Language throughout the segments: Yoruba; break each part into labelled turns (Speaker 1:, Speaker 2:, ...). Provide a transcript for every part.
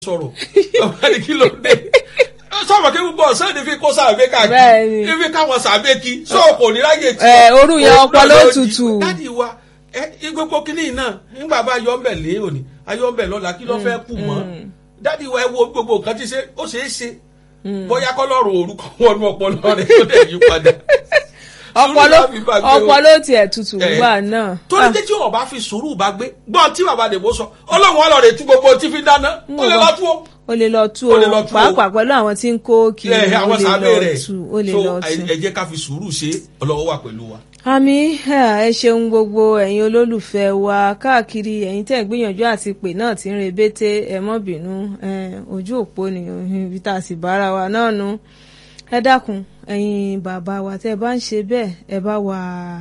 Speaker 1: sọ̀rọ̀ ọba ní kí ló dé sọ̀rọ̀ kí gbogbo ọ̀sán ni fi kó sàbẹ̀ káàkiri
Speaker 2: Bẹ́ẹ̀ni.
Speaker 1: ní fi káwọn sàbẹ̀ kí sọ̀rọ̀ kò ní ráyè tí.
Speaker 2: Ẹ, orú yẹn
Speaker 1: Òun
Speaker 2: ọpọlọ
Speaker 1: náà ló
Speaker 2: tutù.
Speaker 1: jí. dádì wa ẹ gbogbo kínní náà nígbà bá yọ ọ́nbẹ̀ lé òní ayọ́ ọ́nbẹ̀ lọ́la kí ló fẹ́ kù mọ́ dádì wa ẹ wo gbogbo nǹkan tí ṣe ó ṣeé ṣe bóyá kọ́lọ́run orúkọ wọnú ọpọlọ rẹ tó dẹ̀ yí padà.
Speaker 2: ọpọlọ
Speaker 1: Sùúrù la fi bá gbé o.
Speaker 2: ọpọlọ tiẹ̀ tutù
Speaker 1: Ẹ.
Speaker 2: gbà náà.
Speaker 1: torí pé tí wọn bá fi sùúrù bá gbé gbọ́n tí bàbá dèbò sọ ọlọ́run ọlọ́run ètú gbogbo tí fi dáná ó lè lọ tú o.
Speaker 2: o lè lọ tú
Speaker 1: Ó
Speaker 2: o
Speaker 1: lè lọ tú o.
Speaker 2: pàápàá pẹ̀lú àwọn tí ń kó kiri
Speaker 1: ẹ
Speaker 2: o
Speaker 1: àwọn
Speaker 2: lè
Speaker 1: sábẹ́
Speaker 2: lọ
Speaker 1: rẹ̀
Speaker 2: tú o lè
Speaker 1: so
Speaker 2: lọ
Speaker 1: ẹ
Speaker 2: tú.
Speaker 1: ẹ jẹ́ ká fi sùúrù ṣe ọlọ́wọ́ wà pẹ̀lú wa.
Speaker 2: àmì ẹ ṣeun gbogbo ẹ̀yin olólùfẹ́ wa káàkiri ẹ̀yin tẹ́ ń gbìyànjú àti pè náà tí ń rebété ẹ mọ́ bínú ẹ, ojú òpó ni ibi tá a sì bára wa náà nu ẹ dákun ẹ̀yin bàbá wa tẹ́ ẹ bá ń ṣe bẹ́ẹ̀ ẹ bá wà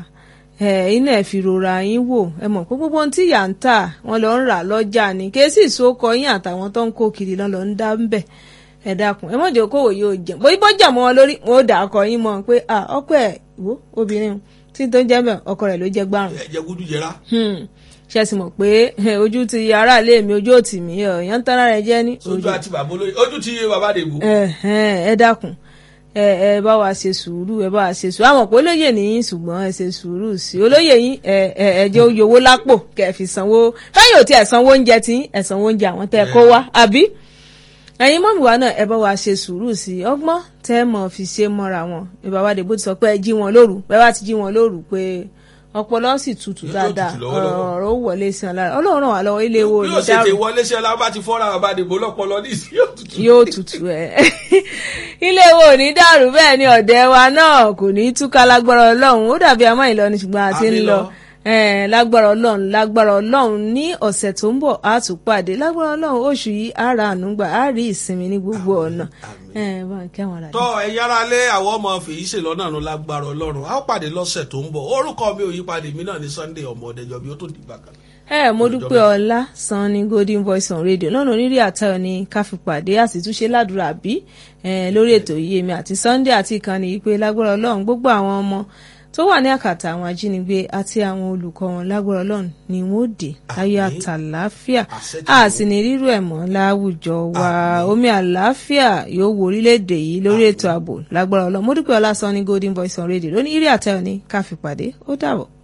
Speaker 2: ẹ iná ẹ fi rora yín wò ẹ mọ̀ pé gbogbo ohun tí ìyá ń tà wọ́n lọ ń rà lọ́jà ni kèésì ìsókọ yín àtàwọn tó ń kó kiri lọ́n lọ ń dá ń bẹ̀ ẹ dákun ẹ mọ̀jẹ̀ okòwò yóò jẹ bóyá bọ́jà mọ́ wọn lórí wọn ò dà ọkọ yín mọ́ pé ah ọkọ ẹ̀ wo obìnrin o, tí tó ń jẹ́ bẹ́ẹ̀ ọkọ rẹ̀ ló jẹ́ gbárùn
Speaker 1: ẹ jẹ́ gúdú jẹrá.
Speaker 2: ṣe sì mọ̀ pé eh, ojú ti aráàlú mi ojú òtì mi ọ̀yàn tara rẹ̀ jẹ́ ní
Speaker 1: sójú àti bàbá olóyè ojú ti bàbá dèbò.
Speaker 2: ẹ ẹ ẹ dákun ẹ ẹ bá wa ṣe sùúrù ẹ bá wa ṣe sùúrù àwọn pé olóyè nìyí ṣùgbọ́n ẹ ṣe sùúrù sí i olóyè yín ẹ ẹ ẹ jẹ́ oyè owó lápò kẹ́ ẹ fi sanwó káyọ̀ ò tí ẹ sanwó oúnjẹ tí ẹ sanwó oúnjẹ àwọn tẹ́ ẹ kó wá àbí ẹ̀yin mọ́mí wa náà ẹ bá wa ṣe sùúrù sí i ọgbọ́n tẹ́ ẹ mọ̀ fi ṣe mọ́ra wọn ìbáwá dèbò ti sọ pé ẹ jí wọn lóru bẹ́ẹ̀ bá ti jí wọn lóru pé ọpọlọ sì tutù
Speaker 1: Yóò
Speaker 2: dáadáa
Speaker 1: tutù lọ́wọ́lọ́wọ́.
Speaker 2: ọ̀rọ̀ ó wọlé sí ọ lára ọlọ́run ràn wá lọ́wọ́ ilé wo
Speaker 1: bí
Speaker 2: ní
Speaker 1: yóò ṣe ti
Speaker 2: dárò
Speaker 1: wọlé sí ọlá bá ti fọ́ra bàbá dèbò lọ́pọlọ ní ìsìn yóò tutù.
Speaker 2: yóò tutù ẹ ilé wo ò ní dàrú bẹ́ẹ̀ ni ọ̀dẹ̀ wa náà kò ní túká lágbára ọlọ́run ó dàbí àmọ́ ìlọrin ṣùgbọ́n àti ń
Speaker 1: Àmì
Speaker 2: lọ
Speaker 1: lọ.
Speaker 2: Eh, lágbára ọlọ́run lágbára ọlọ́run ní ọ̀sẹ̀ tó ń bọ̀ á tún pàdé lágbára ọlọ́run oṣù yìí á ra ànúgbà á rí ìsinmi ní gbogbo ọ̀nà Eh, bá ń kí àwọn ará
Speaker 1: tọ́ ẹ̀yin ará lé àwọn ọmọ fèyí ṣe lọ́nà ló lágbára ọlọ́run a ó pàdé lọ́sẹ̀ tó ń bọ̀ orúkọ mi ò yí padà èmi náà ní Sunday ọmọ ọ̀dẹ́jọ́ bí ó tó dìgbà kan.
Speaker 2: ẹ mo dúpẹ́ ọlá san ní golden voice on radio lọ́nà onírì àtayọ̀ ní káfípàdé àsìtúnṣe ládùúrà bí lórí ètò yìí èmi àti Sunday àti ìkànnì yìí pé lágbára ọlọ́run gbogbo àwọn ọmọ tó wà ní àkàtà àwọn ajínigbé àti àwọn olùkọ́ wọn lágbára ọlọ́run ni wọ́n ó dé ayọ̀
Speaker 1: Àmín.
Speaker 2: àtàláfíà
Speaker 1: Àṣẹ ti
Speaker 2: a
Speaker 1: wọ̀.
Speaker 2: sì ní rírú ẹ̀ mọ́ láwùjọ wa
Speaker 1: Àmín.
Speaker 2: omi àlàáfíà yóò wo orílẹ̀-èdè yìí lórí ètò ààbò lágbára ọlọ́run mo dúpẹ́ ọlá san ní golden voice on radio lónìí ìrì àtayọ̀ ní káfípàdé ó dàbọ̀.